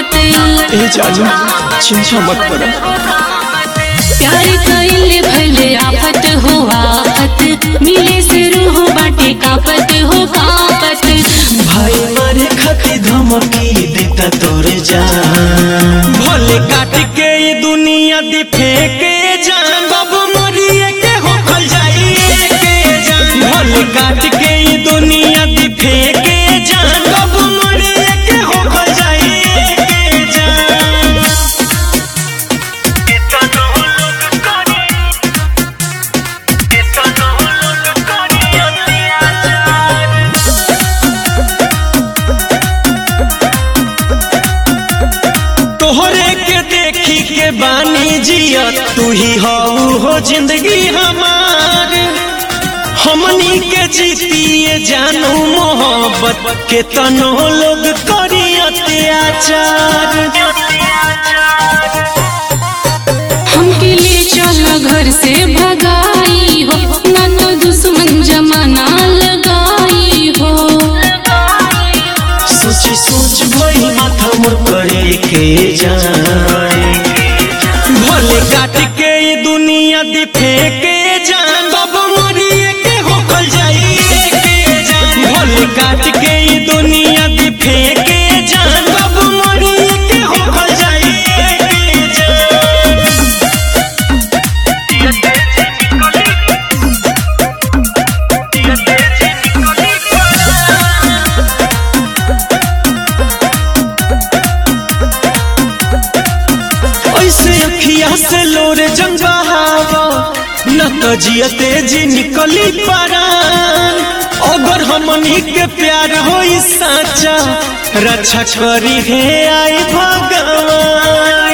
ए जाजू चिंता मत कर प्यार कइले भले आफत हो आफत मिले से रूह बाटे कापत हो कापत भाई मारे खाती धमकी देता तोर जान भले काट के ये दुनिया दी फेंके जान बाबू मरिए के हो खल जाइए के जान भले काट के ये दुनिया दी फेंके जान बाबू मरिए के हो खल जाइए के जान तोहरे के देखी के बानी जिया तू ही हो हो जिंदगी हमार हमनी के जीतिए जानू मोहब्बत के तनो लोग करी अत्याचार हमके ले चल घर से भगाई हो ना तो दुश्मन जमाना लगाई हो सोच सोच भई माथा मोर करे के जाए भले काट के ये दुनिया दी फेंके जान बाबू मरिए के होखल जाइए के जान भले काट के ये दुनिया दी फेंके जान बाबू मरिए के होखल जाइए के जान ऐसे अखिया से लोरे जंग बहावा न तो जियते जी निकली परान अगर हमनी के प्यार होई साचा रक्षा करी हे आई भगवान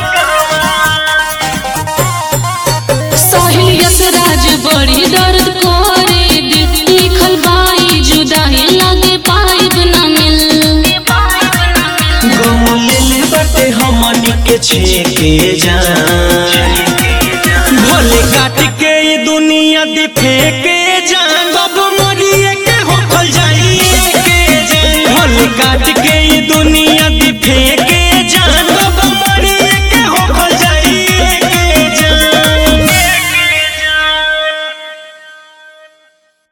साहिल यसराज बड़ी दर्द करे दिल लिखल बाई जुदाई लागे पाइब ना मिल गम ले बाटे हमनी के छेके जान भले काट के ये दुनिया दी फेंके